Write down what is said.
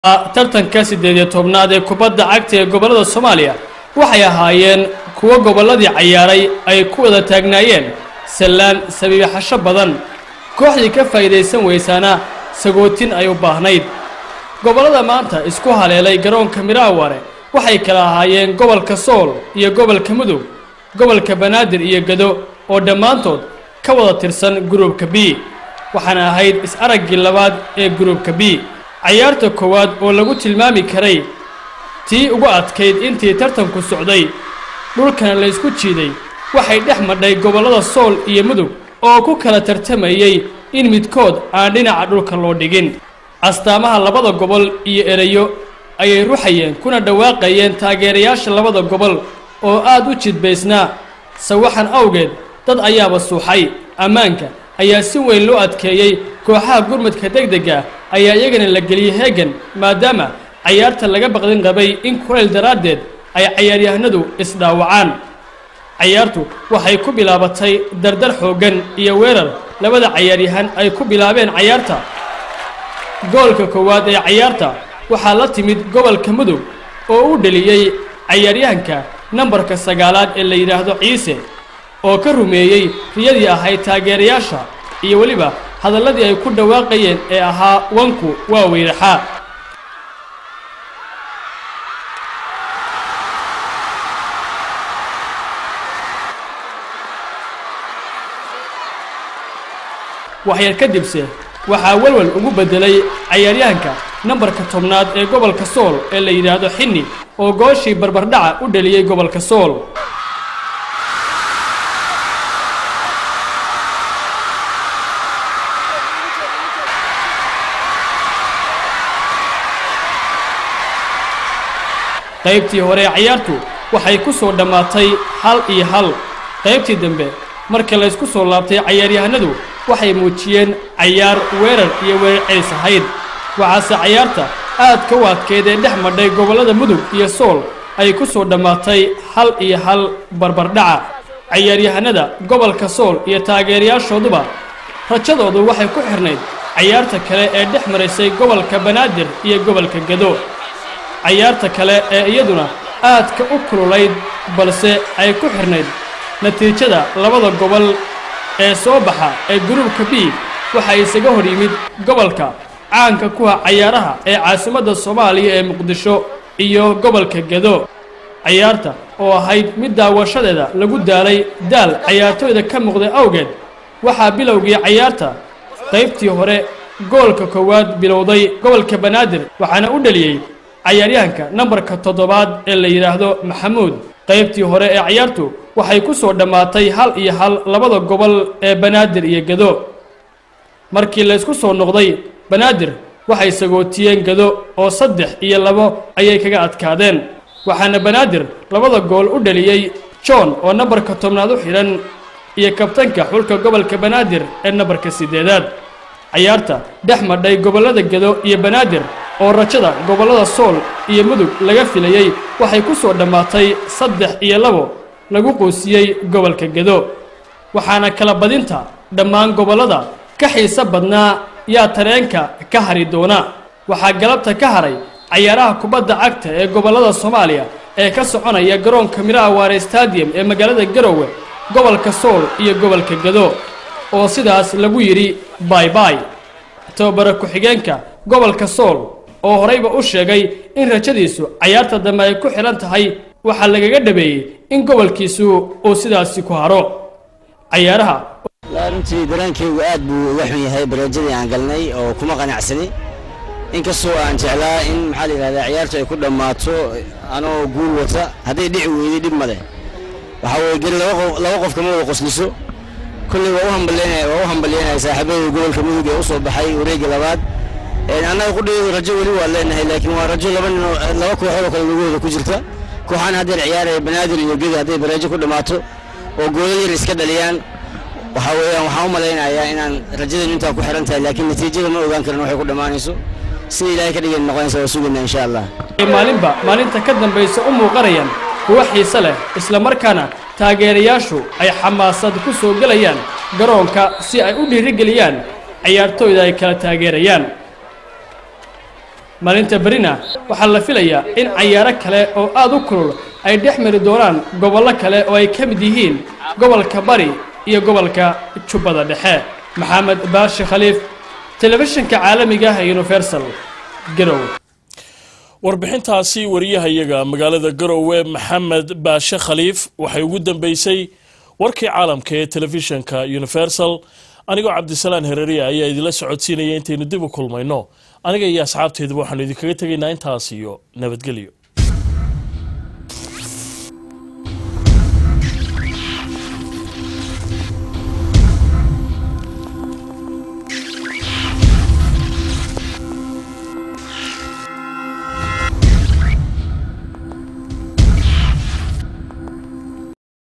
tartanka siddeed iyo tobnaad ee kubadda cagta ee gobollada soomaaliya waxay ahaayeen kuwo gobolladii cayaaray ay ku wada taagnaayeen sallaan sabiibixasho badan kooxdii ka faa'iidaysan weysaana sagootin ay u baahnayd gobollada maanta isku haleelay garoonka miraaware waxay kala ahaayeen gobolka sool iyo gobolka mudug gobolka banaadir iyo gado oo dhammaantood ka wada tirsan gruubka b waxaana ahayd is-araggii labaad ee gruubka b cayaarta koowaad oo lagu tilmaami karay tii ugu adkayd intii tartanku socday dhulkana laysku jiiday waxay dhex madhay gobollada sool iyo mudug oo ku kala tartamayey in midkood aan dhinaca dhulka loo dhigin astaamaha labada gobol iyo erayo ayay ruxayeen kuna dhawaaqayeen taageerayaasha labada gobol oo aad u jidbaysnaa sawaxan awgeed dad ayaaba suuxay ammaanka ayaa si weyn loo adkeeyey kooxaha gurmadka degdega ayaa iyagana la geliyey heegan maadaama cayaarta laga baqdin qabay in kulayl daraaddeed ay cayaaryahanadu isdhaawacaan cayaartu waxay ku bilaabatay dardar xooggan iyo weerar labada cayaaryahan ay ku bilaabeen cayaarta goolka koowaad ee cayaarta waxaa la timid gobolka mudug oo u dheliyey cayaaryahanka nambarka sagaalaad ee la yidhaahdo ciise oo ka rumeeyey riyadii ahayd taageerayaasha iyo weliba hadalladii ay ku dhawaaqayeen ee ahaa wanku waa weyraxaa waxyar kadibse waxaa welwel ugu beddelay cayaaryahanka nambarka tobnaad ee gobolka sool ee la yidhaahdo xinni oo gooshii barbardhaca u dheliyey gobolka sool qaybtii hore ee cayaartu waxay ku soo dhammaatay hal iyo hal qaybtii dambe marka laysku soo laabtay cayaaryahanadu waxay muujiyeen cayaar weerar iyo weerar celis ahayd waxaase cayaarta aadka u adkeyd ee dhex madhay gobollada mudug iyo sool ay ku soo dhammaatay hal iyo hal barbardhaca cayaaryahanada gobolka sool iyo taageerayaashooduba rajadoodu waxay ku xidhnayd cayaarta kale ee dhex maraysay gobolka banaadir iyo gobolka gado cayaarta kale ee iyaduna aadka u kululayd balse ay ku xidhnayd natiijada labada gobol ee soo baxa ee gruubka b waxaa isaga hor yimid gobolka caanka kuwa cayaaraha ee caasimadda soomaaliya ee muqdisho iyo gobolka gado cayaarta oo ahayd mid daawashadeeda lagu daalay daal cayaartooyda ka muuqday awgeed waxaa bilowgii cayaarta qaybtii hore goolka koowaad bilowday gobolka banaadir waxaana u dheliyey cayaaryahanka nambarka toddobaad ee la yidhaahdo maxamuud qaybtii hore ee cayaartu waxay ku soo dhammaatay hal iyo hal labada gobol ee banaadir iyo gado markii laysku soo noqday banaadir waxay sagootiyeen gado oo saddex iyo labo ayay kaga adkaadeen waxaana banaadir labada gool u dheliyey john oo nambarka tobnaad u xidhan iyo kabtanka xulka gobolka banaadir ee nambarka siddeedaad cayaarta dhex madhay gobollada gado iyo banaadir oo rajada gobollada sool iyo mudug laga filayey waxay ku soo dhammaatay saddex iyo labo lagu qoosiyey gobolka gado waxaana kala badinta dhammaan gobollada ka xiiso badnaa yaa tareenka ka hari doona waxaa galabta ka haray cayaaraha kubadda cagta ee gobollada soomaaliya ee ka soconaya garoonka miraaware stadium ee magaalada garowe gobolka sool iyo gobolka gado oo sidaas lagu yidhi baybay tababara ku-xigeenka gobolka sool oo horeyba u sheegay in rajadiisu cayaarta dambe ay ku xidhan tahay waxaa lagaga dhabeeyey in gobolkiisu uu sidaasi ku haro cayaaraha runtii daraankeygu aad buu uga xun yahay bareejadii aan galnay oo kuma qanacsani inkastoo aan jeclaa in maxaa la yidhahdaa ciyaartu ay ku dhammaato anoo guul wata hadday dhici weyday dhib male waxaa weye geli laba qof kama wada qosliso kolley waa u hambalyeynaya waa u hambalyeynaya saaxiibadii gobolka mudug ee u soo baxay wareegga labaad annaga qudhayadu rajo weli waa leenahay laakiin waa rajo laba nin laba kooxood oo kale lugahooda ku jirta kooxaan haddeer ciyaaraya banaadir iyo gedi hadday bareejo ku dhammaato oo goolal yar iska dhaliyaan waxaa weeyaan waxaan u malaynayaa inaan rajadaynu intaa ku xihan tahay laakiin natiijada ma ogaan karin waxay ku dhammaanayso sida ilaahay ka dhigan noqonaysa waa sugaynaa insha allah maalinba maalinta ka dambaysa u muuqanayaan kuwo xiise leh isla markaana taageerayaashu ay xamaasad ku soo gelayaan garoonka si ay u dhiirigeliyaan cayaartooyda ay kala taageerayaan maalinta berina waxaa la filayaa in cayaaro kale oo aad u kulul ay dhex mari doonaan gobollo kale oo ay ka mid yihiin gobolka bari iyo gobolka jubbada dhexe maxamed baashi khaliif telefishinka caalamiga ah ee universal garow warbixintaasi wariyahayaga magaalada garowe maxamed baashe khaliif waxay ugu dambeysay warkii caalamka ee telefishinka universal anigoo cabdisalaan hereriya ayaa idinla socodsiinaya intaynu dib u kulmayno aniga iyo asxaabteeduba waxaanu idinkaga tegaynaa intaas iyo nabadgelyo